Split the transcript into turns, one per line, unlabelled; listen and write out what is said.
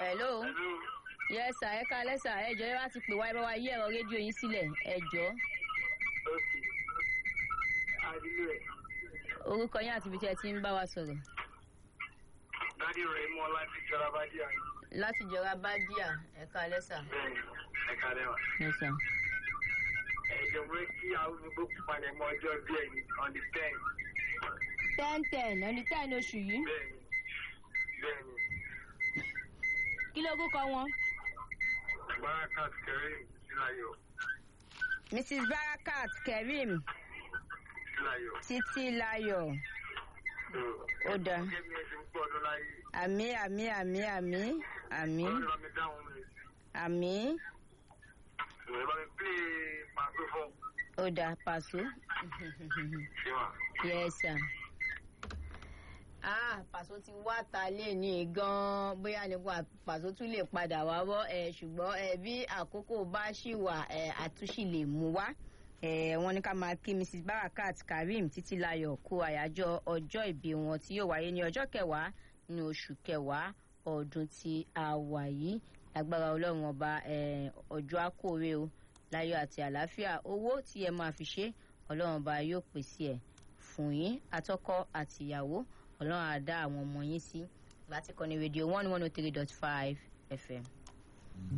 hello
Hello.
yes sir ẹ káalẹ́ sir ẹ jọ̀ọ́ ẹ wá ti pè wá ẹ bá wa yí ẹ̀rọ rédíò yín sílẹ̀ ẹ jọ̀ọ́
Okay. Adìlú ẹ̀.
orúkọ yín àti ibi tí ẹ ti ń bá wa sọ̀rọ̀
Dádì rẹ̀ mọ́ láti jọra bá díà.
láti jọra bádíà ẹ káalẹ́ sir
Bẹ́ẹ̀ni, ẹ̀ka lẹ́wà.
yes sir
Ẹ̀jọ̀ pé kí àwọn gbogbo palẹ̀ mọ́ ọjọ́ bí ẹni on the ten.
ten ten ẹni ten oṣù yìí
Bẹ́ẹ̀ni, bẹ́ẹ̀ni.
kí ló kúkọ wọn.
Barakat Kareem Sílayọ̀.
mrs barakat kerim
Sílayọ̀.
títí láyọ̀ ó dáa
Kẹ́mi ẹ̀ ti ń pọ̀ ọdún láyé.
àmì àmì àmì àmì àmì
Ọlọ́run bá mi dáhùn mi.
àmì
Ìwé bá mi pè é pàṣẹ fún.
ó dáa pàṣọ.
Ṣé wà?
yes sir. ah pàṣọ ti wá ta lé ní gan-an bóyá nípa pàṣọ tún lè padà wá bọ́ ẹ ṣùgbọ́n ẹ bí àkókò bá ṣì wà ẹ àtúnṣì lè mú wá ẹ wọ́n ní ká máa kí mrs barakat karim títílayọ̀ kú àyájọ́ ọjọ́ ìbí wọn tí yóò wáyé ní ọjọ́ kẹwàá ní oṣù kẹwàá ọdún tí a wà yìí lágbára ọlọ́run ọba ẹ, ọjọ́ àkórè o láyọ̀ àti àlàáfíà owó tí ẹ máa fi ṣe ọlọ́run ọba yóò pèsè ẹ̀ fún yín àtọkọ àtìyàwó ọlọ́run á dá àwọn ọmọ yín sí láti kọ́ni rédíò one one oh three dot five fm.